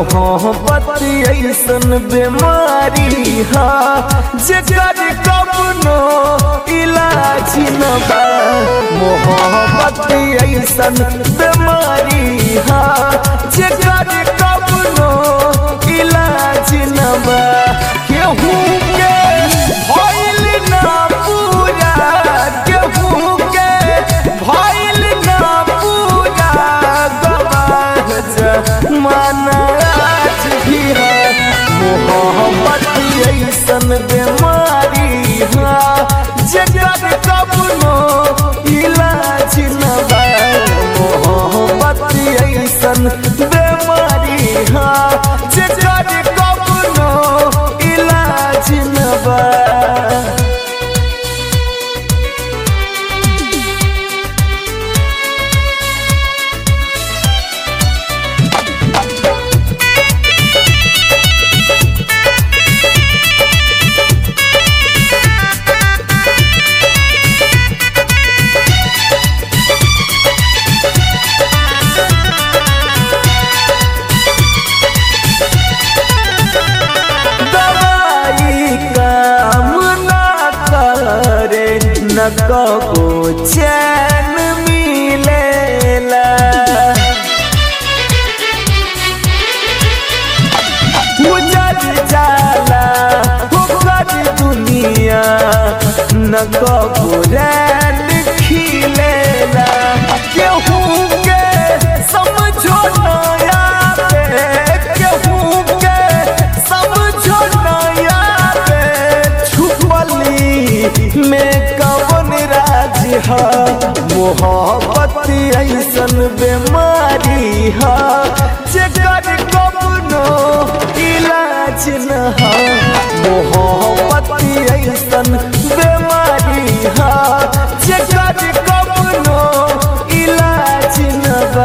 मोहब्बत ऐसन बीमारी हा जेकर कबनो इलाज न बा मोहब्बत ऐसन बीमारी हा जेकर कबनो इलाज न बा केहू के भइल ना पूरा केहू के भइल ना पूरा गवाह जमाना आज भी है मोहब्बत ऐसन बीमारी हा जगत कबनो इलाज न बा मोहब्बत ऐसन बीमारी हा जगत कबनो इलाज न बा दवाई काम ना करे न कबो चैन मिलेला उजड़ जाला होकर दुनिया न कबो रैन खिलेला केहू के समझो नया पे केहू के समझो नया पे छुपली में कवन राज है मोहब्बत ऐसन बीमारी है जेकर कबनो इलाज न है मोहब्बत ऐसन बीमारी है जेकर कबनो इलाज न बा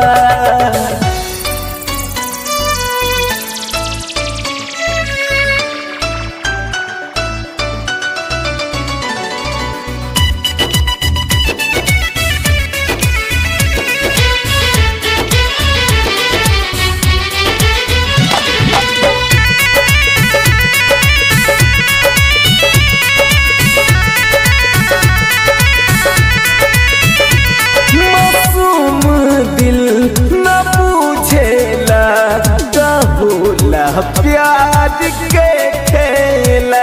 मासूम दिल न पूछेला कहोला प्यार के खेला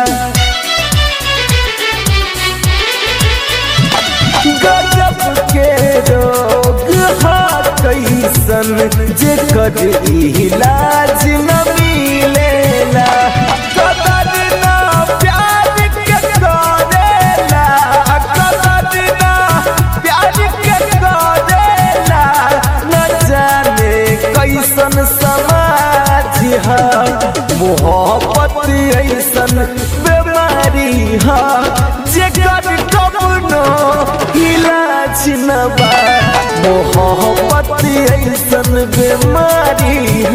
गजब के रोग हा कैसन जेकर इलाज न मिलेला कदर ना प्यार के करेला कदर ना प्यार के करेला न जाने कैसन समाज है मोहब्बत ऐसन बीमारी है जेकर कबनो इलाज न बा मोहब्बत ऐसन बीमारी